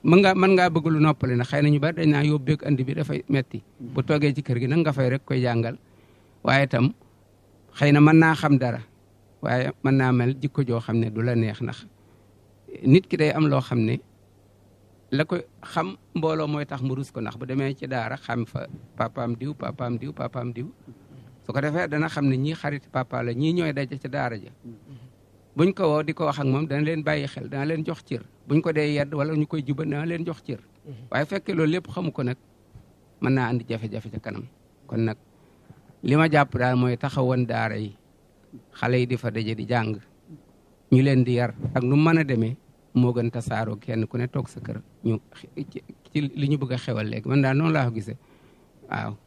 mën ngaa mën ngaa bëgg lu noppale nag xëy na ñu bari dañ naa yóbbeeg andi bi dafay metti bu toogee ci kër gi nag nga fay rek koy jàngal waaye itam xëy na mën naa xam dara waaye mën naa mel jikko joo xam ne du la neex ndax nit ki day am loo xam ne la ko xam mbooloo mooy tax mu rus ko ndax bu demee ci daara xam fa papaam diw papaam diw papaam diw su ko defee dana xam ne ñii xarit papa la ñii ñooy daje ci daara ja buñ ko woo di ko wax ak moom dana leen bàyyi xel dana leen jox cër buñ ko dee yedd wala ñu koy jubal dana leen jox cër waaye fekkee loolu lépp xamu ko nag mën naa andi jafe-jafe ca kanam kon nag li ma jàpp daal mooy taxawoon daara yi xale yi di fa daje di jàng ñu leen di yar ak nu mën a demee moo gën tasaaroo kenn ku ne toog sa kër ñu ci li ñu bëgg a xewal léegi man daal noonu laa ko gisee waaw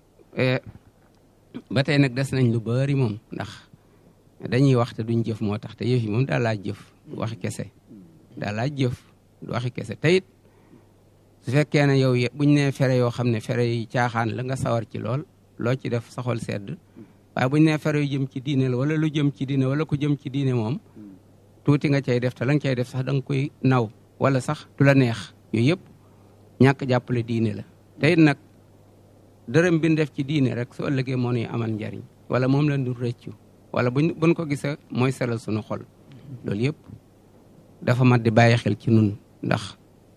ba tey nag des nañ lu bari moom ndax dañuy wax te duñ jëf moo tax te yëf yi moom daal laaj jëf du waxi kese daal laaj jëf du waxi kese te it su fekkee ne yow buñ nee fere yoo xam ne fere yi caaxaan la nga sawar ci lool loo ci def saxol sedd waaye buñ nee fere yu jëm ci diine la wala lu jëm ci diine wala ku jëm ci diine moom tuuti nga cay def te la nga cay def sax da nga koy naw wala sax du la neex yooyu yëpp ñàkk jàppale diine la te it nag dërëm bi ñu def ci diine rek su ëllëgee moo ñuy amal njariñ wala moom lañ du rëccu wala buñ buñ ko gisee mooy seral suñu xol loolu yëpp dafa mat di bàyyi xel ci nun ndax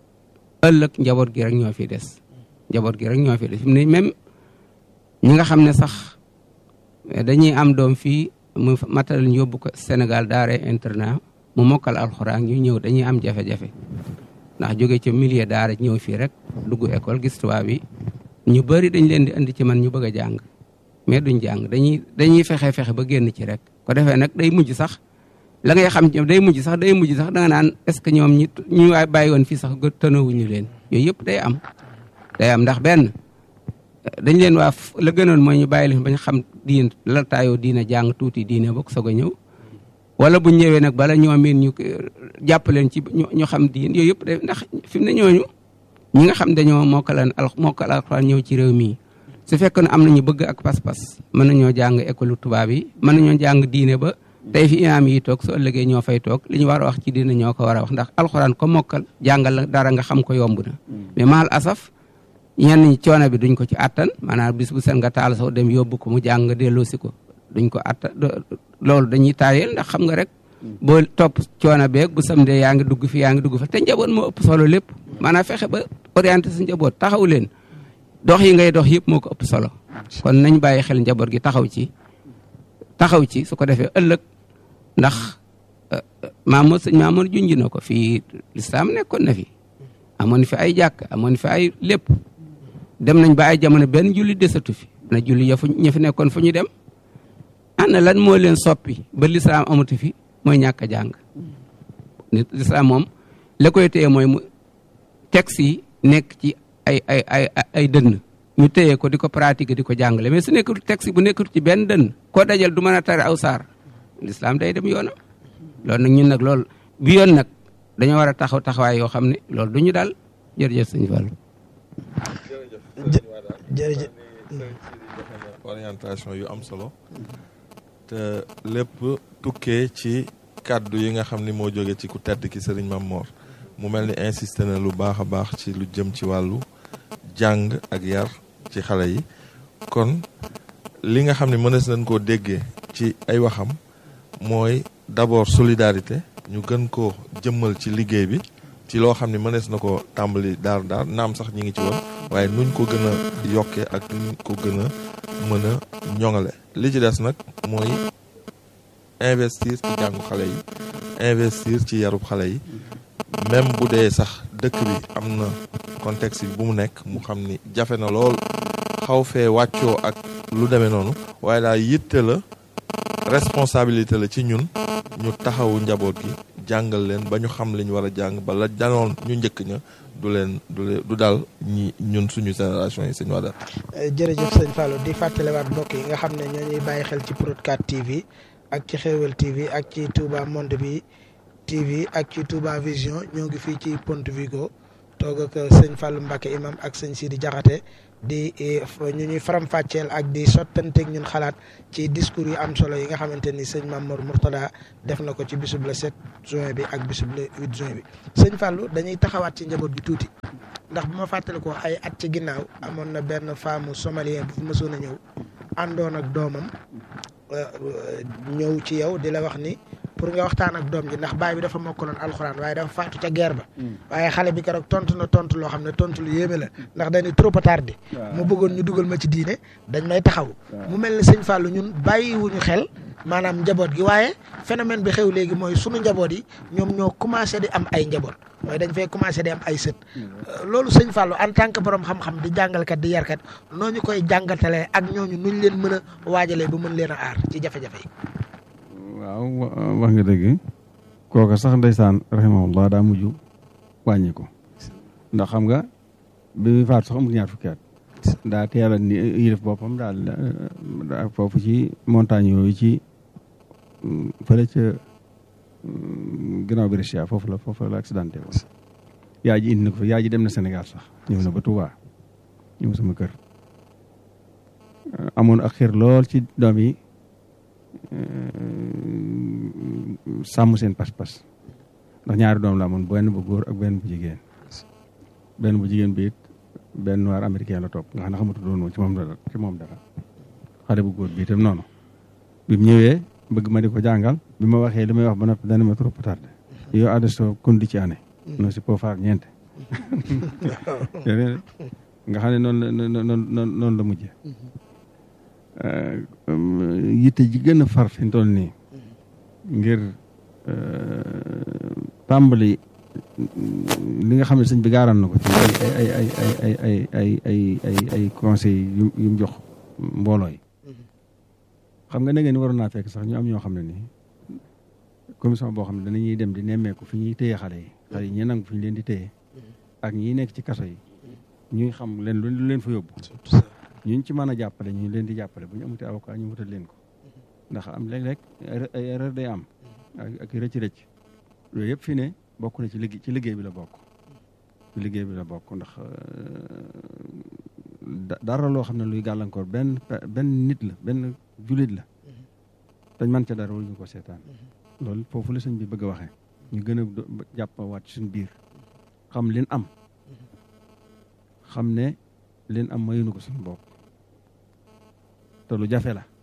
ëllëg njaboot gi rek ñoo fi des njaboot gi rek ñoo fi des fi mu ne même ñi nga xam ne sax dañuy am doom fii mu matal ñu yóbbu ko Sénégal daara internat mu mokkal alxuraan ñu ñëw dañuy am jafe-jafe ndax jóge ca milieu daara ñëw fii rek dugg école gis tubaab bi ñu bëri dañ leen di indi ci man ñu bëgg a jàng mais duñ jàng dañuy dañuy fexe fexe ba génn ci rek ko defee nag day mujj sax la ngay xam ñoom day mujj sax day mujj sax da nga naan est ce que ñoom ñi ñu waay bàyyi woon fii sax tënawuñu leen yooyu yëpp day am day am ndax benn dañ leen waa la gënoon mooy ñu bàyyi leen ba ñu xam diin la taayoo diina jàng tuuti diine bokk soog a ñëw wala bu ñëwee nag bala ñoo miin ñu jàpp leen ci ñu xam diin yooyu yëpp day ndax fi mu ne ñooñu ñi nga xam dañoo mokkalan al mokkal alxuraan ñëw ci réew mii su fekkoon am nañu bëgg ak pas-pas mën nañoo jàng école tubaab yi mën nañoo jàng diine ba tey fi imaam yi toog su ëllëgee ñoo fay toog li ñu war a wax ci diine ñoo ko war a wax ndax alxuraan ko mokkal jàngal la dara nga xam ko yomb na mais maal asaf ñenn ñi coono bi duñ ko ci attan maanaam bis bu seen nga taal soo dem yóbbu ko mu jàng nga delloosi ko duñ ko attan loolu dañuy taayel ndax xam nga rek boo topp coono beeg bu samdee yaa ngi dugg fi yaa ngi dugg fa te njaboot moo ëpp solo lépp maanaam fexe ba orienté sa njaboot taxaw leen dox yi ngay dox yëpp moo ko ëpp solo kon nañ bàyyi xel njaboot gi taxaw ci taxaw ci su ko defee ëllëg ndax maamoor sëñ maamoor junj na ko fii lislaam nekkoon na fi amoon fi ay jàkk amoon fi ay lépp dem nañ ba ay jamono benn julli desatu fi na julli ya fu ña fi nekkoon fu ñu dem ana lan moo leen soppi ba lislaam amatu fi mooy ñàkk a jàng nit lislaam moom la koy téye mooy mu texte yi nekk ci ay ay ay ay dënn ñu téye ko di ko pratiquer di ko jàngale mais su nekkul texte bu nekkul ci benn dënn koo dajal du mën a tare aw saar lislaam day dem yoonam loolu nag ñun nag loolu bi yoon nag dañoo war a taxaw taxawaay yoo xam ne loolu du ñu daal jërëjëf sëñ Fallou jërëjëf orientation yu am solo te lépp tukkee ci kàddu yi nga xam ni moo jóge ci ku tedd ki sëriñ Mam Mor mu mel ni insisté na lu baax a baax ci lu jëm ci wàllu jàng ak yar ci xale yi kon li nga xam ne mënees nañ koo déggee ci ay waxam mooy d'abord solidarité ñu gën koo jëmmal ci liggéey bi ci loo xam ne mënees na ko tàmbali daar daar naam sax ñi ngi ci woon waaye nuñ ko gën a yokkee ak nuñ ko gën a mën a ñoŋale li ci des nag mooy investir ci jàngu xale yi investir ci yarub xale yi même bu dee sax dëkk bi am na contexte bi bu mu nekk mu xam ni jafe na lool xaw fee wàccoo ak lu demee noonu waaye daal yitte la responsabilité la ci ñun ñu taxawu njaboot gi jàngal leen ba ñu xam li ñu war a jàng ba la danoon ñu njëkk ña du leen du leen du daal ñi ñun suñu génération yi sëñ Wada. jërëjëf sëñ Fallou di fàttaliwaat mbokk yi nga xam ne ñoo ñuy bàyyi xel ci Prod 4 TV ak ci Xewel TV ak ci Touba Monde bi TV ak ci Touba Vision ñoo ngi fii ci Ponte Vigo toog ak sëñ Fallou Mbacke imam ak sëñ Sidi Diakhaté di ñu ñuy faram-fàcceel ak di sottanteeg ñun xalaat ci discours yu am solo yi nga xamante ni sëñ Mamour Mourtada def na ko ci bisub le 7 juin bi ak bisub le 8 juin bi sëñ Fallou dañuy taxawaat ci njaboot bi tuuti ndax bu ma fàttali ko ay at ci ginnaaw amoon na benn femme somalien bu fi mësoon a ñëw àndoon ak doomam ñëw ci yow di la wax ni pour nga waxtaan ak doom ji ndax baay bi dafa mokkaloon alxuraan waaye dafa faatu ca guerre ba waaye xale bi keroog tontu na tontu loo xam ne tontu lu yéeme la ndax dañuy trop tardé mu bëggoon ñu dugal ma ci diine dañ may taxaw mu mel ni sëñ Fallou ñun bàyyiwuñu xel maanaam njaboot gi waaye phénomène bi xew léegi mooy sunu njaboot yi ñoom ñoo commencé di am ay njaboot mooy dañ fay commencé di am ay sët loolu sëñ Fallou en tant que borom xam-xam di jàngalkat di yarkat noo ñu koy jàngatalee ak ñooñu nuñ leen mën a waajalee ba mën leen a aar ci jafe-jafe yi waaw wax nga dëgg kooka sax ndeysaan rahimahullah daa mujj wàññi ko ndax xam nga bi muy faatu sax amul ñaar fukki at daa teel a ni yilif boppam daal foofu ci montagne yooyu ci fële ca ginnaaw Brescia foofu la foofu la accidenté woon yaa ji indi na ko fa yaa ji dem na Sénégal sax ñëw na ba Touba ñëw sama kër amoon ak xir lool ci doom yi sàmm seen pas-pas ndax ñaari doom la amoon benn bu góor ak benn bu jigéen benn bu jigéen bi it benn noir américain la topp nga xam ne xamatu doon moom ci moom dara ci moom dara xale bu góor bi itam noonu bi mu ñëwee bëgg ma di ko jàngal bi ma waxee li may wax ba noppi dana ma trop tardé yow adesso kundi ci année non si po faar ñeente nga xam ne noonu la noonu noonu la mujjee yitte ji gën a far fi toll nii ngir tàmbali li nga xam ne sëñ bi gaaraan na ko ci ay ay ay ay ay ay ay ay ay conseil yu yu mu jox mbooloo yi xam nga ne ngeen waroon naa fekk sax ñu am ñoo xam ne nii commission boo xam ne danañuy dem di nemmeeku fi ñuy téye xale yi xale yi ñi nangu fi ñu leen di téye ak ñi nekk ci kaso yi ñuy xam leen lu leen fa yóbbu ñu ci mën a jàppale ñu leen di jàppale bu ñu amutee avocat ñu wutal leen ko ndax am léeg-léeg ay erreur day am ak rëcc-rëcc yooyu yëpp fi ne bokk na ci liggéey ci liggéey bi la bokk ci liggéey bi la bokk ndax dara loo xam ne luy gàllankoor benn benn nit la benn julit la dañ mën ca dara wala ñu ko seetaan loolu foofu la sëñ bi bëgg a waxee ñu gën a jàppawaat ci suñu biir xam leen am xam ne leen am mayuñu ko suñu bopp te lu jafe la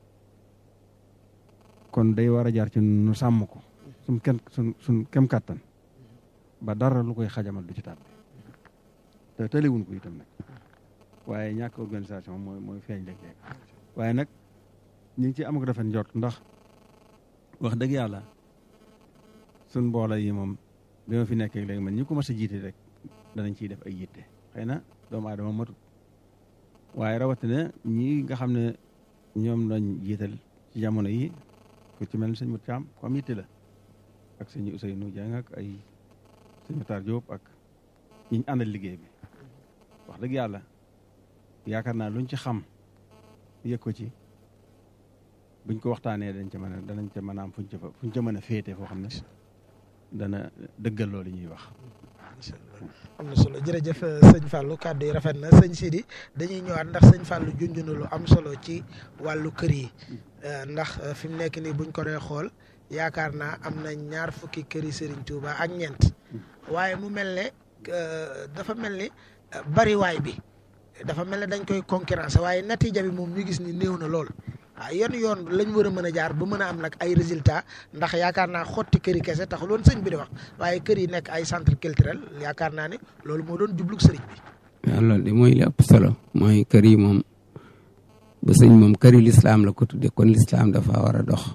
kon day war a jaar ci nu sàmm ko suñ kem suñ suñ kem kàttan ba dara lu koy xajamal du ci tàbbi te tëliwuñ ko itam nag waaye ñàkk organisation mooy mooy feeñ léeg-léeg waaye nag ñu ngi ci am ko rafet njort ndax wax dëgg yàlla suñ mbooloo yi moom bi ma fi nekkee léegi man ñi ko mas a jiite rek danañ ciy def ay yitte xëy na doomu aadama matut waaye rawatina ñi nga xam ne ñoom lañ jiital ci jamono yi ku ci mel ni sëñ Mut Caam ku am yitte la ak sëñ Ousseynou Dieng ak ay sëñ Matar Diop ak ñi ñu àndal liggéey bi wax dëgg yàlla yaakaar naa luñ ci xam yëg ko ci buñ ko waxtaanee dañ ca mën a danañ ca mën a am fuñ ca fuñ ca mën a féete foo xam ne dana dëggal loolu ñuy wax. am na solo jërëjëf sëñ Fallou kàddu yi rafet na sëñ Sidi dañuy ñëwaat ndax sëñ Fallou junj na lu am solo ci wàllu kër yi ndax fi mu nekk nii buñ ko dee xool yaakaar naa am na ñaar fukki këri Serigne Touba ak ñeent waaye mu mel ne dafa mel ni bariwaay bi dafa mel ne dañ koy concurrence waaye natiija bi moom ñu gis ni néew na lool. waaw yan yoon lañ war a mën a jaar ba mën a am nag ay résultat ndax yaakaar naa xotti kër yi kese taxul woon sëñ bi di wax waaye kër yi nekk ay centre culturel yaakaar naa ne loolu moo doon jublug sëriñ bi. waaw loolu de mooy li ëpp solo mooy kër yi moom bu sëñ moom kër yi lislaam la ko tudde kon lislaam dafa war a dox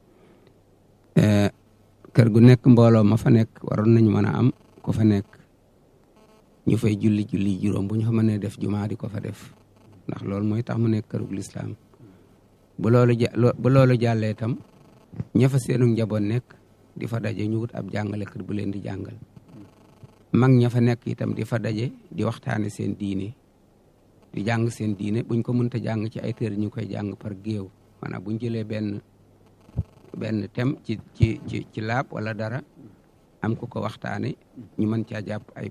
kër gu nekk mbooloo ma fa nekk waroon nañu mën a am ko fa nekk ñu fay julli julli juróom bu ñu fa mënee def jumaa di ko fa def ndax loolu mooy tax mu nekk kërug lislaam bu loolu ja bu loolu jàllee itam ña fa seenu njaboot nekk di fa daje ñu wut ab jàngalekat bu leen di jàngal mag ña fa nekk itam di fa daje di waxtaane seen diine di jàng seen diine buñ ko mënta jàng ci ay téere ñu koy jàng par géew maanaam buñ jëlee benn benn thème ci ci ci ci laab wala dara am ku ko waxtaane ñu mën caa jàpp ay poñ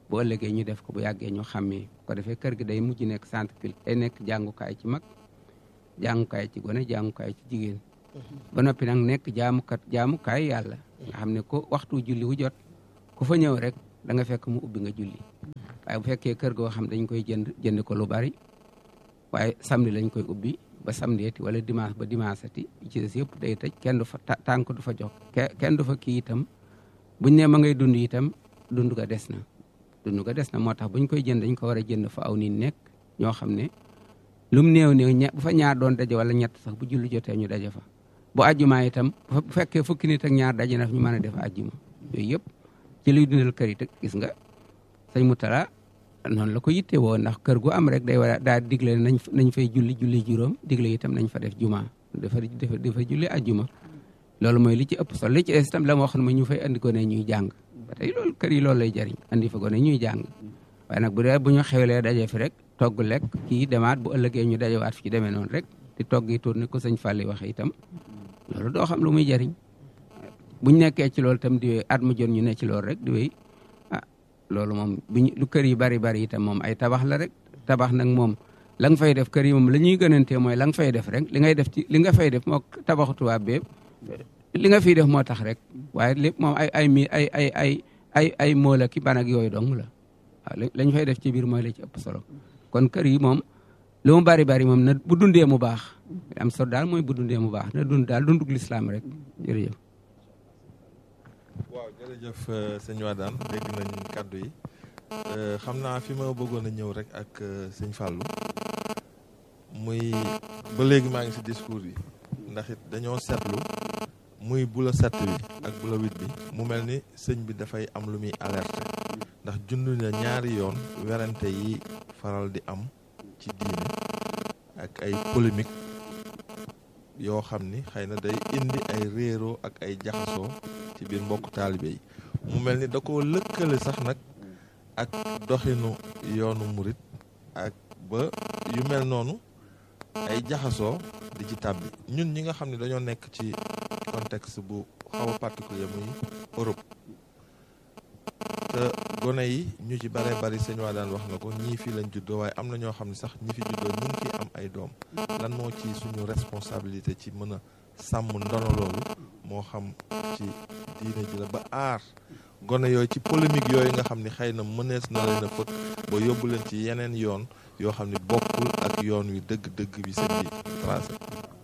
bu ëllëgee ñu def ko bu yàggee ñu xàmmee bu ko defee kër gi day mujj nekk centre culte day nekk jàngukaay ci mag jàngukaay ci gone jàngukaay ci jigéen ba noppi nag nekk jaamukat jaamukaay yàlla nga xam ne ko waxtu julli wu jot ku fa ñëw rek da nga fekk mu ubbi nga julli waaye bu fekkee kër goo xam dañ koy jënd jënd ko lu bari waaye samedi lañ koy ubbi ba samedi ati wala dimanche ba dimanche ati ci des yëpp day tëj kenn du fa tànk du fa jox kenn du fa kii itam buñ ne ma ngay dund itam dund ga des na dund ga des na moo tax buñ koy jënd dañ ko war a jënd fa aw nit nekk ñoo xam ne lum néew néew bu fa ñaar doon daje wala ñett sax bu julli jotee ñu daje fa bu ajjumaa itam bu fekkee fukki nit ak ñaar daje na ñu mën a def ajjuma yooyu yëpp ci luy dundal kër yi te gis nga sëñ Moutala noonu la ko yitte woo ndax kër gu am rek day war a daa digle nañ nañ fay julli julli juróom digle itam nañ fa def juma dafa dafa dafa julli ajjuma loolu mooy li ci ëpp solo li ci des itam la ma waxoon ma ñu fay andi gone ñuy jàng ba tey loolu kër yi loolu lay jariñ andi fa gone ñuy jàng waaye nag bu dee bu ñu xewlee daje fi rek togg lekk kii demaat bu ëllëgee ñu dajewaat fi ci demee noonu rek di togg yi tourné ko sëñ Fallou waxe itam loolu doo xam lu muy jariñ buñ nekkee ci loolu itam di wéy at mu jot ñu ne ci loolu rek di wéy ah loolu moom buñ lu kër yi bari bari itam moom ay tabax la rek tabax nag moom la nga fay def kër yi moom la ñuy gënantee mooy la nga fay def rek li ngay def ci li nga fay def moo tabaxu tubaab bépp li nga fiy def moo tax rek waaye lépp moom ay ay mi ay ay ay ay ay moola ki ban ak yooyu dong la waaw lañ fay def ci biir mooy la ci ëpp solo kon kër yi moom lu mu bari bari moom na bu dundee mu baax am solo daal mooy bu dundee mu baax na dund daal dundug lislaam rek jërëjëf waaw jërëjëf sëñ Wadane dégg nañ kàddu yi xam naa fi ma bëggoon a ñëw rek ak sëñ Fallou muy ba léegi maa ngi si discours yi ndax it dañoo seetlu muy bula set bi ak bula wit bi mu mel ni sëñ bi dafay am lu muy alerte ndax jund na ñaari yoon werante yi faral di am ci diine ak ay polémique yoo xam ni xëy na day indi ay réeroo ak ay jaxasoo ci biir mbokk taalibe yi mu mel ni da koo lëkkale sax nag ak doxinu yoonu murit ak ba yu mel noonu ay jaxasoo di ci tàbbi ñun ñi nga xam ne dañoo nekk ci contexte bu xaw a particulier muy Europe te gone yi ñu ci bare bari sëñ waa daan wax na ko ñii fii lañ juddoo waaye am na ñoo xam ne sax ñi fi juddoo ñu ngi fi am ay doom lan moo ci suñu responsabilité ci mën a sàmm ndono loolu moo xam ci diine ji la ba aar gone yooyu ci polémique yooyu nga xam ne xëy na mënees na leen a fëkk ba yóbbu leen ci yeneen yoon yoo xam ne bokkul ak yoon wi dëgg-dëgg bi sëñ bi tracé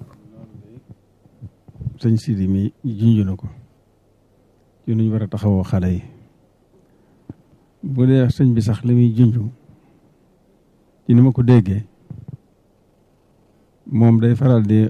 sëñ Sidi mi junj na ko ci nuñ war a taxawoo xale yi bu dee sëñ bi sax li muy junj ci ni ma ko déggee moom day faral di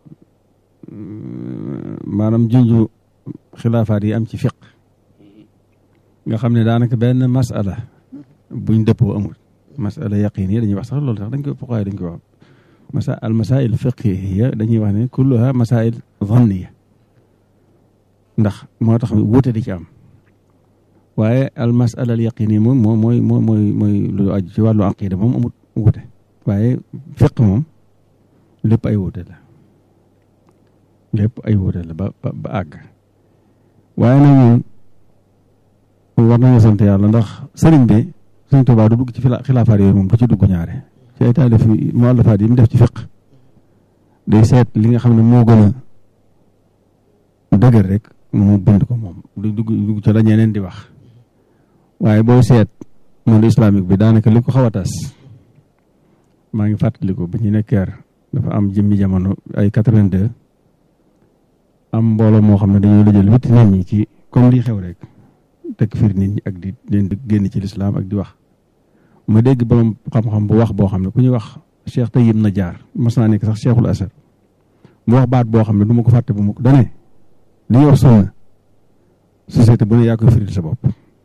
maanaam junj xilaafaat yi am ci fiq nga xam ne daanaka benn masala buñ dëppoo amul masala yaqin yi dañuy wax sax loolu sax dañ koy fuqaay dañ koy wax masa al masail fiqhiya dañuy wax ne kulluha masail zanniya ndax moo tax wuute di ci am waaye al masala al yaqin yi moom moom mooy mooy mooy mooy lu aju ci wàllu aqida moom amut wuute waaye fiq moom lépp ay wuute la lépp ay wuute la ba ba àgg waaye nag ñun war nañu sant yàlla ndax sëriñ bi sëriñ Tuubaa du dugg ci xilaafaat yooyu moom du ci dugg ñaare ci ay taalif muallafaat yi mu def ci fiq day seet li nga xam ne moo gën a dëgër rek mu bind ko moom du dugg dugg ci la ñeneen di wax waaye booy seet monde islamique bi daanaka li ko xaw a tas maa ngi fàttaliku ba ñu nekkeer dafa am jëmmi jamono ay 82 am mbooloo moo xam ne dañoo la jël witti nit ñi ci comme lii xew rek tekk fiir nit ñi ak di leen di génn ci lislaam ak di wax ma dégg borom xam-xam bu wax boo xam ne ku ñuy wax Cheikh Tayyib Najaar mas naa nekk sax Cheikhul Asar mu wax baat boo xam ne du ma ko fàtte bu ma ko dane li ñuy wax sunna société bu ne yaa koy firil sa bopp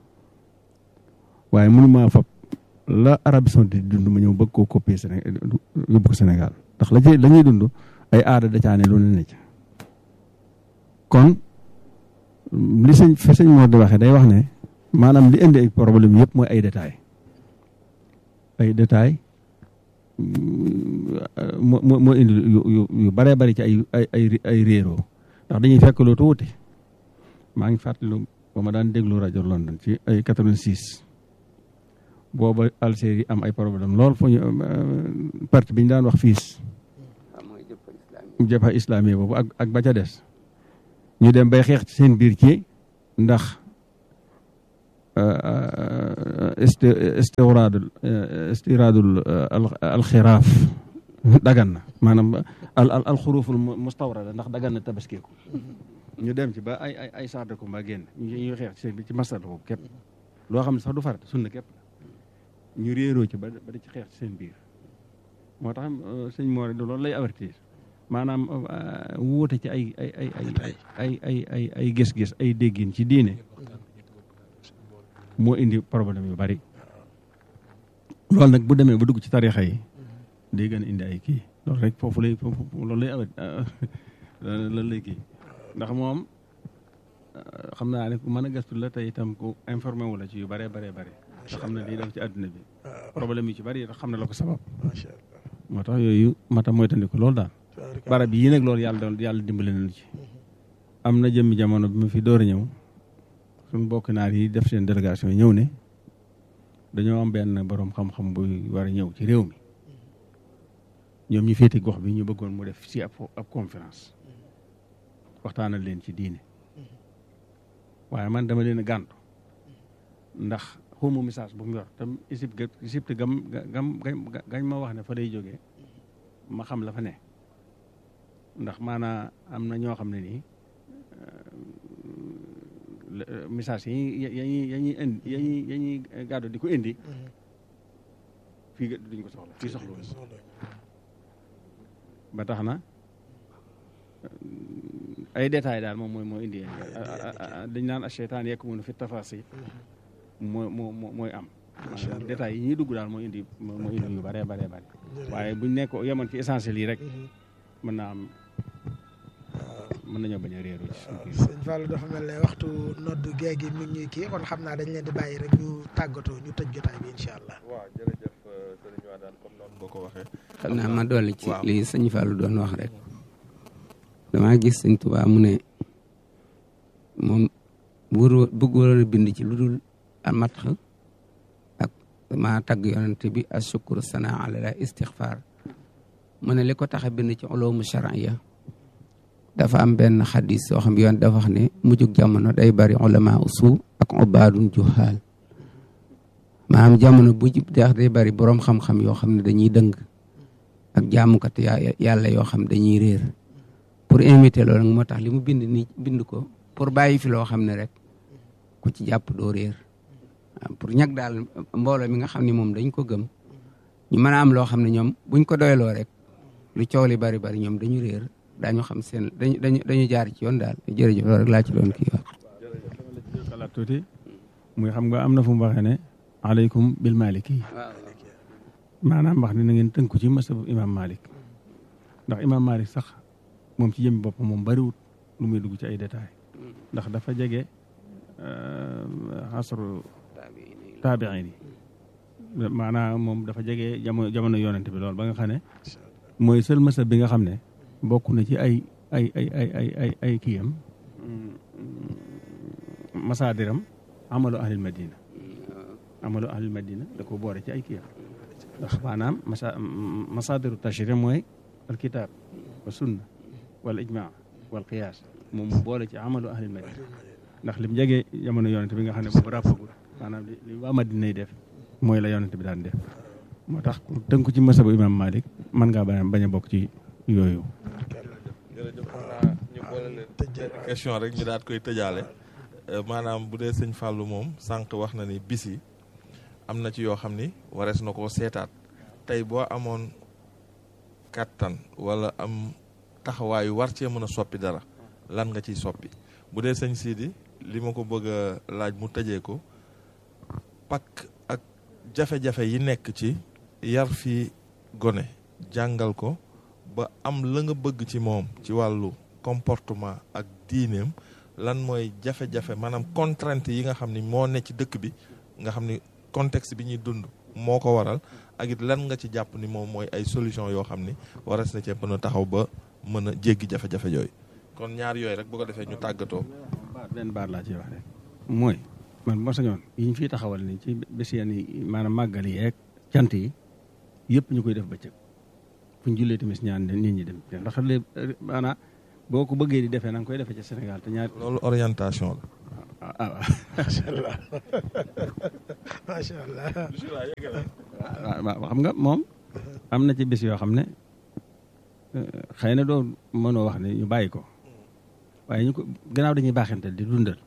waaye mënu maa fab la Arabie Saoudite di dund ma ñëw bëgg koo copier Sénégal yóbbu ko Sénégal ndax la ci la ñuy dund ay aada da caane lu ne ne ca kon li sëñ fi sëñ moo di waxee day wax ne maanaam li indi ay problème yëpp mooy ay détails ay détails moo moo moo indi yu yu yu baree bari ci ay ay ay ay réeroo ndax dañuy fekk lu tuuti maa ngi fàttali ba ma daan déglu rajo London ci ay 86 booba Algérie am ay problème lool foo ñu parti bi ñu daan wax fiis jëppa islami boobu ak ak ba ca des ñu dem bay xeex ci seen biir ci ndax istiraadul istiraadul alxiraaf dagan na maanaam al al alxuruful mustawrada ndax dagan na tabaskeeku ñu dem ci ba ay ay ay sax de combat génn ñu xeex ci seen biir ci masala boobu képp loo xam ne sax du farata sunna képp ñu réeroo ci ba ba di ci xeex ci seen biir moo tax sëñ Mor du loolu lay avertir maanaam wuute ci ay ay ay ay ay ay ay ay gis-gis ay déggin ci diine moo indi problème yu bari loolu nag bu demee ba dugg ci tarixa yi day gën a indi ay kii loolu rek foofu lay foofu loolu lay awet loolu lay kii ndax moom xam naa ne ku mën a gëstu la te itam ku informé wu la ci yu bëree bëree bëri te xam ne lii def ci àdduna bi problème yi ci bëri xam ne la ko sabab moo tax yooyu mata moytandiku loolu daal barab yii nag loolu yàlla doon yàlla dimbale nañu ci am na jëmmi jamono bi ma fi door a ñëw suñu bokk naar yi def seen délégation ñëw ne dañoo am benn borom xam-xam bu war a ñëw ci réew mi ñoom ñu féete gox bi ñu bëggoon mu def si ab ab conférence waxtaanal leen ci diine waaye man dama leen a gàntu ndax xawma message bu mu yor tam isib ga isibte gam gam gañ ma wax ne fa day jógee ma xam la fa ne ndax maanaa am na ñoo xam ne nii message yi yañuy yañuy indi yañuy yañuy gàddu di ko indi fii duñ ko soxla fii soxla ba tax na ay détails daal moom mooy moo indi dañ naan a cheytaan yekk mënu fi tafaasi moo moo mooy am maanaam détails yi ñuy dugg daal moo indi moo indi yu bare bare bare waaye buñ nekk yemoon ci essentiel yi rek mën naa am mën nañoo bañ a réeru ci sëñ Fallou dafa mel ne waxtu noddu géej gi mi ngi ñuy kii kon xam naa dañ leen di bàyyi rek ñu tàggatoo ñu tëj jotaay bi incha allah. waaw jërëjëf sëriñ Wadane comme noonu nga ko waxee. xam naa ma dolli ci li sëñ Fallou doon wax rek damaa gis sëñ Tuubaa mu ne moom wër bëgg waroon a bind ci lu dul amat ak maa tagg yonent bi ashukru sana ala istixfaar mu ne li ko tax a bind ci uloomu charia dafa am benn xadis soo xam yoon dafa wax ne mujjug jamono day bari ulama usu ak ubaadun juhaal maanaam jamono bu jib deex day bari boroom xam-xam yoo xam ne dañuy dëng ak jaamukat yàlla yoo xam dañuy réer pour inviter loolu nag moo tax li mu bind ni bind ko pour bàyyi fi loo xam ne rek ku ci jàpp doo réer pour ñag daal mbooloo mi nga xam ne moom dañ ko gëm ñu mën a am loo xam ne ñoom buñ ko doyloo rek lu coow li bari bari ñoom dañu réer daañu xam seen dañu dañu dañu jaar ci yoon daal jërëjëf loolu rek laa ci doon kii wax. xalaat tuuti muy xam nga am na fu mu waxee ne aleykum bil maliki maanaam wax ne na ngeen tënku ci masabu imam malik ndax imam malik sax moom ci jëmmi boppam moom bariwut lu muy dugg ci ay détails ndax dafa jege xasru taabiin yi maanaam moom dafa jege jamono jamono yonent bi loolu ba nga xam ne mooy seul masab bi nga xam ne bokk na ci ay ay ay ay ay ay ay kiyam masaadiram amalu ahlil madina amalu ahlil madina da ko boore ci ay kiyam ndax maanaam masa masaadiru tashri mooy alkitab wa sunna wal ijma wal qiyaas moom mu boole ci amalu ahlil madina ndax lim jege jamono yonent bi nga xam ne boobu ràppagul maanaam li li waa madina yi def mooy la yonent bi daan def moo tax pour tënku ci masabu imam malik mën ngaa bañ bañ a bokk ci yooyu jërëjëf xam naa ñu boole leen benn question rek ñu daat koy tëjaale maanaam bu dee sëñ Fallou moom sànq wax na ni bis yi am na ci yoo xam ni warees na koo seetaat tey boo amoon kàttan wala am taxawaayu war cee mën a soppi dara lan nga ciy soppi bu dee sëñ Sidi li ma ko bëgg a laaj mu tëjee ko pak ak jafe-jafe yi nekk ci yar fii gone jàngal ko ba am la nga bëgg ci moom ci wàllu comportement ak diineem lan mooy jafe-jafe maanaam contrainte yi nga xam ni moo ne ci dëkk bi nga xam ni contexte bi ñuy dund moo ko waral ak it lan nga ci jàpp ni moom mooy ay solution yoo xam ni waras na cee mën a taxaw ba mën a jéggi jafe-jafe yooyu kon ñaar yooyu rek bu ko defee ñu tàggatoo. benn baat laa ciy wax rek mooy man moo sañoon yi ñu fiy taxawal ni ci bés yenn yi maanaam màggal yi ak cant yi yëpp ñu koy def bëccëg fu ñu jullee tamit ñaan nit ñi dem ndax léegi maanaam boo ko bëggee di defee na nga koy defee ci Sénégal te ñaar loolu orientation ah ah macha allah macha allah. la. waaw xam nga moom am na ci bés yoo xam ne xëy na doo mënoo wax ne ñu bàyyi ko waaye ñu ko gannaaw dañuy baaxantal di dundal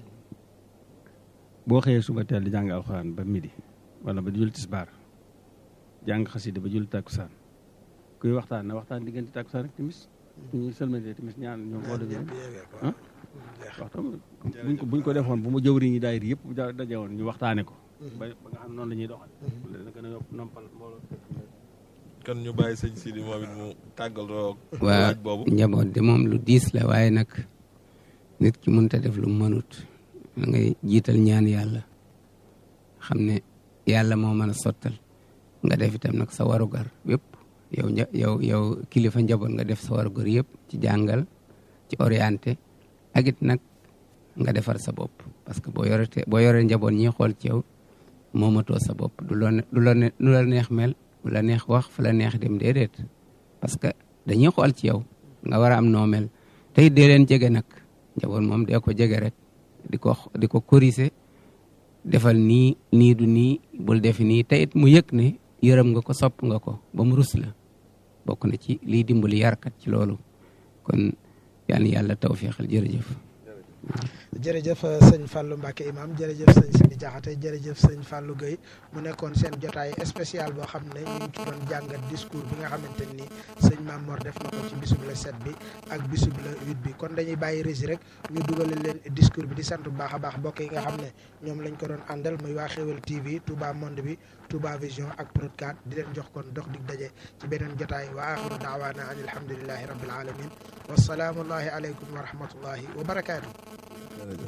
boo xëyee suba teel di jàng alxuraan ba midi wala ba jul tisbaar jàng xasida ba jul takkusaan kuy waxtaan na waxtaan diggante takkusaan ak timis ñu sëlmantee timis ñaan ñoom boo dajee ah waxtaan buñ ko buñ ko defoon bu mu jëwriñ yi daayir yëpp bu daje woon ñu waxtaane ko ba ba nga xam ne noonu la ñuy doxal dana gën a yokk noppal mbooloo kon ñu bàyyi sëñ Sidi moom it mu tàggaloo waa laaj boobu njaboot de moom lu diis la waaye nag nit ki mënta def lu mënut da ngay jiital ñaan yàlla xam ne yàlla moo mën a sottal nga def itam nag sa warugar yëpp yow nja yow yow kilifa njaboot nga def sa warugar yëpp ci jàngal ci orienté ak it nag nga defar sa bopp parce que boo yorete boo yoree njaboot ñi xool ci yow moomatoo sa bopp du loo ne du la ne du la neex mel du la neex wax fu la neex dem déedéet parce que dañuy xool ci yow nga war a am noo mel tey dee leen jege nag njaboot moom dee ko jege rek di ko di ko corriger defal nii nii du nii bul defi nii te it mu yëg ne yërëm nga ko sopp nga ko ba mu rus la bokk na ci liy dimbali yarkat ci loolu kon yal na yàlla tawféexal jërëjëf. jërëjëf sëñ Fallou Mbacke imam jërëjëf sëñ Sidi Diakhaté jërëjëf sëñ Fallou Gueye mu nekkoon seen jotaay spécial boo xam ne ñu ngi ci doon jàngat discours bi nga xamante ni sëñ Mame Mor def na ko ci bisub la set bi ak bisub la huit bi kon dañuy bàyyi régi rek ñu dugale leen discours bi di sant bu baax a baax mbokk yi nga xam ne ñoom lañ ko doon àndal muy waa Xewel TV Touba Monde bi Touba Vision ak Prod4 di leen jox kon dox dig daje ci beneen jotaay wa axiru daawaana an alhamdulillahi rabbil alamin wasalaamullahi aleykum wa rahmatullahi wa barakaatu jërëjëf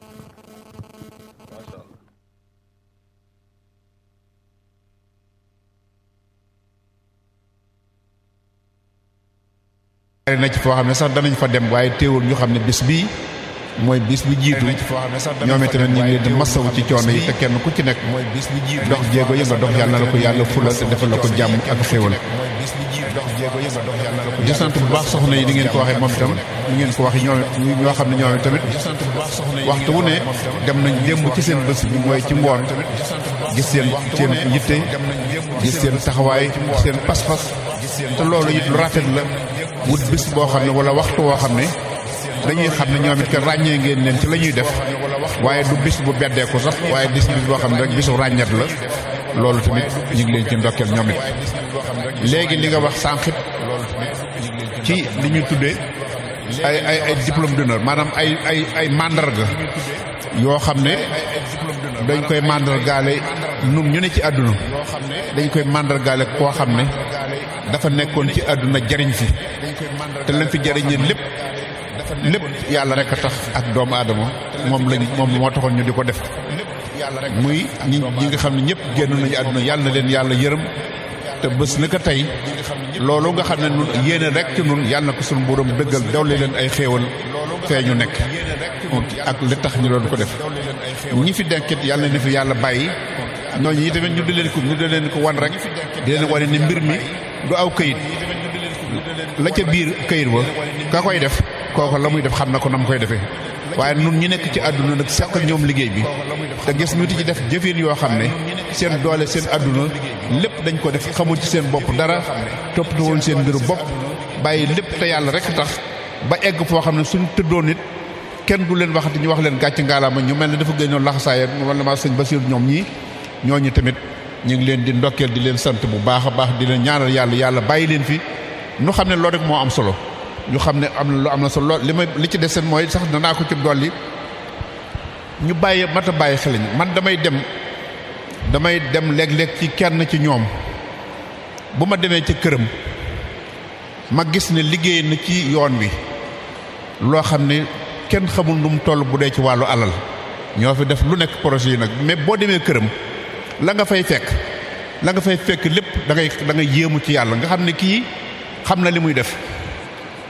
macha allah bari na ci foo xam ne sax danañ fa dem waaye teewul ñu xam ne bis bii mooy bis bi jiitu ñoom itamit ñu ngi leen di masawu ci coono yi te kenn ku ci nekk dox jéego yi nga dox yàlla na la ko yàlla fulal te defal la ko jàmm ak xéwal di sant bu baax soxna yi di ngeen ko waxee moom itam ñu ngeen ko waxee ñoom ñoo xam ne ñoom tamit waxtu wu ne dem nañ démb ci seen bés bi mooy ci ngoon gis seen seen yitte gis seen taxawaay seen pas-pas te loolu it lu rafet la wut bis boo xam ne wala waxtu woo xam ne dañuy xam ne ñoom it que ràññee ngeen leen ci la ñuy def waaye du bis bu beddeeku sax waaye bis bis boo xam ne rek bisu ràññat la loolu tamit ñu ngi leen ci ndokkeel ñoom it léegi li nga wax sànqit ci li ñuy tuddee ay ay ay diplôme d'honneur maanaam ay ay ay mandarga yoo xam ne dañ koy mandargaale nun ñu ne ci àdduna dañ koy mandargaale koo xam ne dafa nekkoon ci àdduna jariñ fi te lañ fi jariñee lépp lépp yàlla rek a tax ak doomu aadama moom lañ moom moo taxoon ñu di ko def muy ñi ñi nga xam ne ñëpp génn nañu àdduna yàlla na leen yàlla yërëm te bés na ko tey loolu nga xam ne nun yéene rek ci nun yàlla na ko suñu borom dëggal dawle leen ay xéewal fee ñu nekk ak li tax ñu doon ko def ñi fi denkit yàlla na fi yàlla bàyyi ñooñu yi tamit ñu di leen ko ñu di leen ko wan rek di leen wane ne mbir mi du aw këyit la ca biir këyit ba ka koy def kooku la muy def xam na ko na mu koy defee waaye nun ñi nekk ci àdduna nag seq ak ñoom liggéey bi te gis ñu ti ci def jëfin yoo xam ne seen doole seen àdduna lépp dañ ko def xamul ci seen bopp dara toppatoo woon seen mbiru bopp bàyyi lépp te yàlla rek tax ba egg foo xam ne suñu tëddoon nit kenn du leen waxati ñu wax leen gàcc ngaalaama ñu mel ne dafa gënoon laxasaaya wala ma sëñ Basiir ñoom ñii ñooñu tamit ñu ngi leen di ndokkeel di leen sant bu baax a baax di leen ñaanal yàlla yàlla bàyyi leen fi ñu xam ne loolu rek moo am solo ñu xam ne am na lu am na solo li may li ci des seen mooy sax danaa ko ci dolli ñu bàyyi mat a bàyyi xel man damay dem damay dem léeg-léeg ci kenn ci ñoom bu ma demee ca këram ma gis ne liggéey na ci yoon wi loo xam ne kenn xamul nu mu toll bu dee ci wàllu alal ñoo fi def lu nekk projet yi nag mais boo demee këram la nga fay fekk la nga fay fekk lépp da ngay da ngay yéemu ci yàlla nga xam ne kii xam na li muy def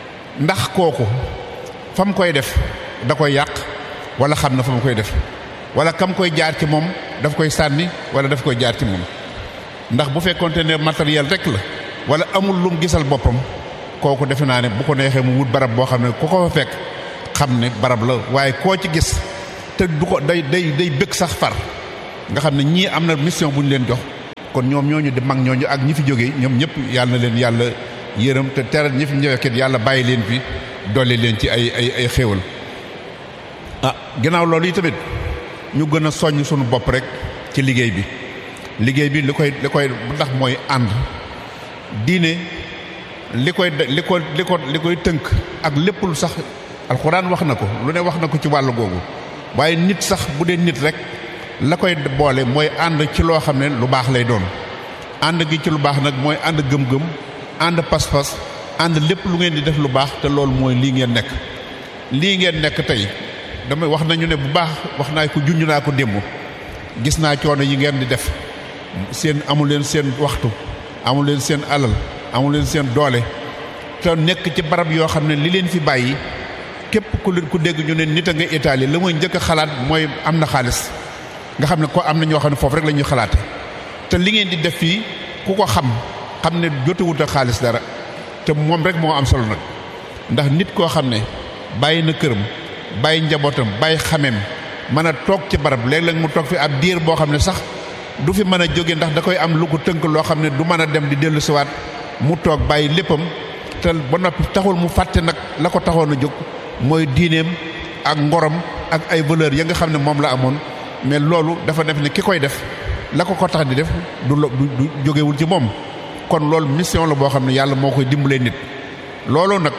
ndax kooku fa mu koy def da koy yàq wala xam na fa mu koy def wala kam koy jaar ci moom daf koy sànni wala daf koy jaar ci moom ndax bu fekkonte ne matériel rek la wala amul lum gisal boppam kooku defe naa ne bu ko neexee mu wut barab boo xam ne ku ko fa fekk xam ne barab la waaye koo ci gis te du ko day day day bëgg sax far nga xam ne ñii am na mission bu ñu leen jox kon ñoom ñooñu di mag ñooñu ak ñi fi jógee ñoom ñëpp yàlla na leen yàlla yërëm te teral ñi fi ñëwee yàlla bàyyi leen fi dolli leen ci ay ay ay xéewal ah ginnaaw loolu yi tamit ñu gën a soññ suñu bopp rek ci liggéey bi liggéey bi li koy li koy ndax mooy ànd diine li koy li ko li ko li koy tënk ak lépp lu sax alxuraan wax na ko lu ne wax na ko ci wàll googu waaye nit sax bu dee nit rek la koy boole mooy ànd ci loo xam ne lu baax lay doon ànd gi ci lu baax nag mooy ànd gëm-gëm ànd pas-pas ànd lépp lu ngeen di def lu baax te loolu mooy lii ngeen nekk lii ngeen nekk tey damay wax nañu ne bu baax wax naa ko junj naa ko démb gis naa coono yi ngeen di def seen amu leen seen waxtu amu leen seen alal amu leen seen doole te nekk ci barab yoo xam ne li leen fi bàyyi képp ku leen ku dégg ñu ne nit a nga Italie la mooy njëkk a xalaat mooy am na xaalis nga xam ne ko am na ñoo xam ne foofu rek la ñuy xalaate te li ngeen di def fii ku ko xam xam ne jotewut a xaalis dara te moom rek moo am solo nag ndax nit koo xam ne bàyyi na këram bàyyi njabootam bàyyi xameem mën a toog ci barab léeg-léeg mu toog fi ab diir boo xam ne sax du fi mën a jóge ndax da koy am lu ko tënk loo xam ne du mën a dem di dellu siwaat mu toog bàyyi léppam te ba noppi taxul mu fàtte nag la ko taxoon a jóg mooy diineem ak ngorom ak ay valeur ya nga xam ne moom la amoon mais loolu dafa def ne ki koy def la ko ko tax di def du du jógewul ci moom kon loolu mission la boo xam ne yàlla moo koy dimbalee nit loolu nag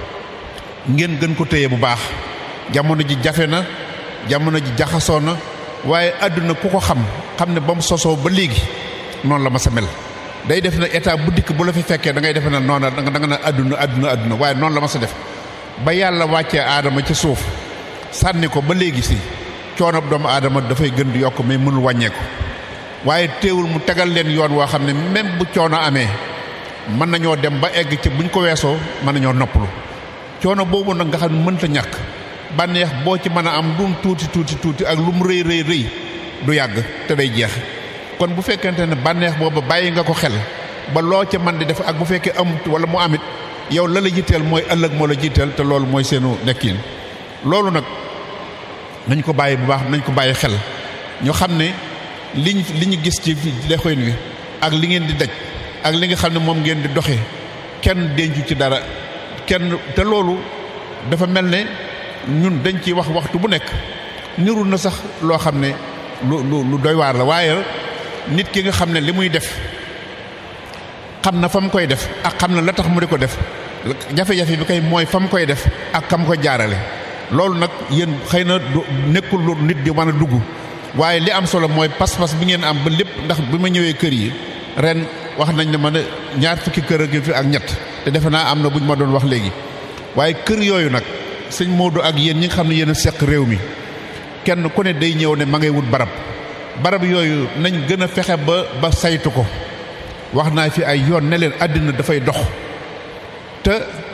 ngeen gën ko téye bu baax jamono ji jafe na jamono ji jaxasoo na waaye àdduna ku ko xam xam ne ba mu sosoo ba léegi noonu la ma sa mel day def na état bu dikk bu la fi fekkee da ngay defe na noona da nga na àdduna àdduna àdduna waaye noonu la ma sa def ba yàlla wàccee aadama ci suuf sànni ko ba léegi si coonob doomu aadama dafay gën di yokk mais mënul wàññeeku waaye teewul mu tegal leen yoon woo xam ne même bu coono amee mën nañoo dem ba egg ci buñ ko weesoo mën nañoo noppalu coono boobu nag nga xam ne mënta ñàkk bànneex boo ci mën a am lu mu tuuti tuuti tuuti ak lu mu rëy rëy rëy du yàgg te day jeex kon bu fekkente ne bànneex boobu bàyyi nga ko xel ba loo ca mën di def ak bu fekkee amut wala mu amit yow la la jiiteel mooy ëllëg moo la jiiteel te loolu mooy seenu nekkin loolu nag nañ ko bàyyi bu baax nañ ko bàyyi xel ñu xam ne liñ li ñu gis ci lexoyn wi ak li ngeen di daj ak li nga xam ne moom ngeen di doxee kenn dencu ci dara kenn te loolu dafa mel ne ñun dañ ciy wax waxtu bu nekk niru na sax loo xam ne lu lu lu doy waar la waaye nit ki nga xam ne li muy def xam na fa mu koy def ak xam na la tax mu di ko def jafe-jafe bi kay mooy fa mu koy def ak kam ko jaarale loolu nag yéen xëy na du nekkul lu nit di mën a dugg waaye li am solo mooy pas-pas bi ngeen am ba lépp ndax bi ma ñëwee kër yi ren wax nañ ne ma ne ñaar fukki kër ak fi ak ñett te defe naa am na buñ ma doon wax léegi waaye kër yooyu nag sëñ Modou ak yéen ñi nga xam ne yéen a seq réew mi kenn ku ne day ñëw ne ma ngay wut barab barab yooyu nañ gën a fexe ba ba saytu ko wax naa fi ay yoon ne leen àddina dafay dox te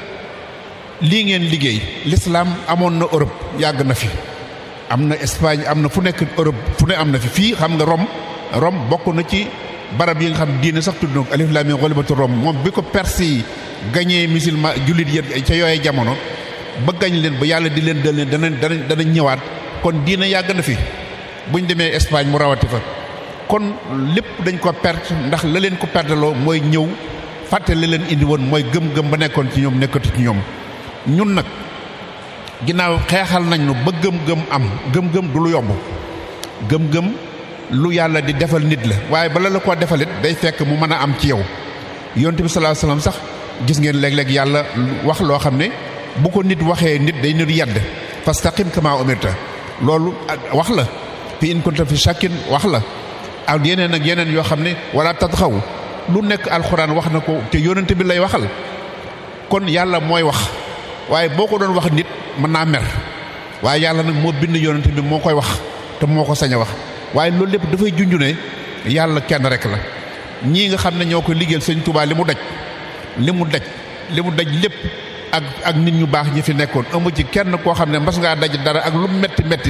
lii ngeen liggéey l'islam amoon na Europe yàgg na fi am na Espagne am na fu nekk Europe fu ne am na fi fii xam nga Rome Rome bokk na ci barab yi nga xam diine sax tudd na ko alif laam miim ghalabatu Rome moom bi ko Perse yi gañee musulman jullit yi ca yooyee jamono ba gañ leen ba yàlla di leen dal leen danañ danañ danañ ñëwaat kon diine yàgg na fi buñ demee Espagne mu rawati fa kon lépp dañ ko perte ndax la leen ko perteloo mooy ñëw fàtte la leen indi woon mooy gëm-gëm ba nekkoon ci ñoom nekkatu ci ñoom ñun nag ginnaaw xeexal nañ nu ba gëm-gëm am gëm-gëm du lu yomb gëm-gëm lu yàlla di defal nit la waaye bala la koo defalit day fekk mu mën a am ci yow yonent bi sallallahu alayhi wasallam sax gis ngeen léeg-léeg yàlla wax loo xam ne bu ko nit waxee nit day nit yedd fastaqim kama umirta loolu wax la fi in kunta fi shakkin wax la ak yeneen ak yeneen yoo xam ne wala tatxaw lu nekk alxuraan wax na ko te yonent bi lay waxal kon yàlla mooy wax waaye boo ko doon wax nit mën naa mer waaye yàlla nag moo bind yonent bi moo koy wax te moo ko sañ a wax waaye loolu lépp dafay junju ne yàlla kenn rek la ñii nga xam ne ñoo ko liggéeyal sëñ Tuubaa li mu daj li mu daj li mu daj lépp ak ak nit ñu baax ñi fi nekkoon amu ci kenn koo xam ne mas ngaa daj dara ak lu metti metti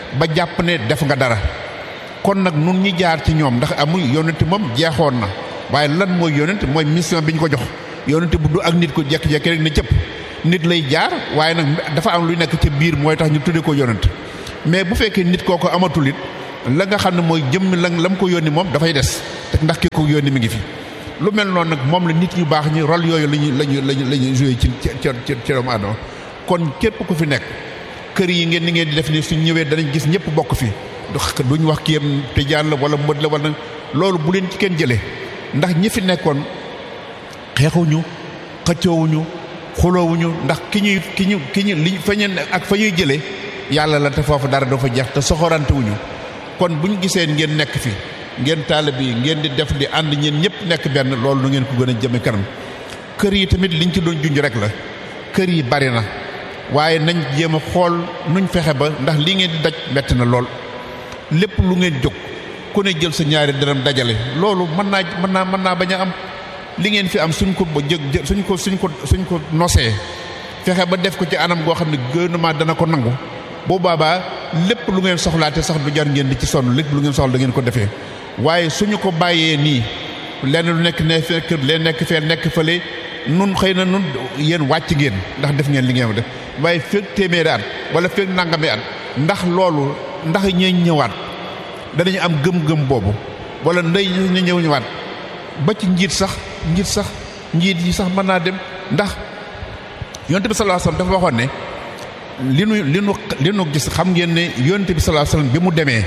ba jàpp ne def nga dara kon nag nun ñi jaar ci ñoom ndax amul yonent moom jeexoon na waaye lan mooy yonent mooy mission bi ñu ko jox yonent bu du ak nit ko jekki-jekki rek ne cëpp nit lay jaar waaye nag dafa am luy nekk ca biir mooy tax ñu tudde ko yonent mais bu fekkee nit kooko amatul it la nga xam ne mooy jëmm la la mu ko yónni moom dafay des te ndax ki ko yónni mi ngi fi lu mel noonu nag moom la nit ñu baax ñi rôle yooyu lañu lañu lañu la ñuy joué ci ci ci ci doomu aadama kon képp ku fi nekk kër yi ngeen ni ngeen di def ni suñ ñëwee danañ gis ñëpp bokk fi duñ wax kii yam tijaan la wala mët la wala loolu bu leen ci kenn jëlee ndax ñi fi nekkoon xeexuñu xëccoowuñu xuloowuñu ndax ki ñuy ki ñu ki ñu li fa ñeen ak fa ñuy jëlee yàlla la te foofu dara dafa jeex te soxorante wuñu kon buñ gisee ngeen nekk fi ngeen taalib yi ngeen di def di ànd ñeen ñëpp nekk benn loolu nu ngeen ko gën a jëme kanam kër yi tamit liñ ci doon junj rek la kër yi bari na waaye nañ jéem a xool nuñ fexe ba ndax li ngeen di daj metti na lool lépp lu ngeen jóg ku ne jël sa ñaari dërëm dajale loolu mën naa mën naa mën naa bañ a am li ngeen fi am suñ ko ba jëg suñ ko suñ ko suñ ko nosee fexe ba def ko ci anam goo xam ne gouvernement dana ko nangu boo baabaa lépp lu ngeen soxlaate sax du jar ngeen di ci sonn lépp lu ngeen soxla da ngeen ko defee waaye suñu ko bàyyee nii lenn lu nekk ne fekk leen nekk fee nekk fële nun xëy na nun yéen wàcc ngeen ndax def ngeen li ngeen def waaye fekk téeméeri at wala fekk nangami at ndax loolu ndax ñee ñëwaat danañu am gëm-gëm boobu wala ndey ñu ñëw ñëwaat ba ci njiit sax njiit sax njiit yi sax mën naa dem ndax yonte bi sallallahu alayhi wasallam dafa waxoon ne li nu li nu li nu gis xam ngeen ne yonte bi sallallahu alayhi wasallam bi mu demee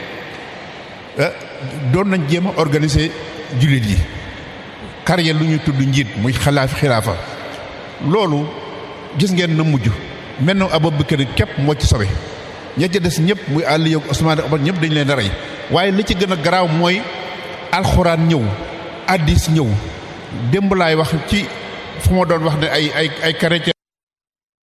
doon nañ jéem a organiser jullit yi carrière lu ñuy tudd njiit muy xalaaf xilaafa loolu gis ngeen na mujj mel na Abubakar képp moo ci sobe ña ca des ñëpp muy àll yow Usmaan ak Umar ñëpp dañ leen a rey waaye li ci gën a garaaw mooy alxuraan ñëw addis ñëw démb laay wax ci fu ma doon wax ne ay ay ay chrétien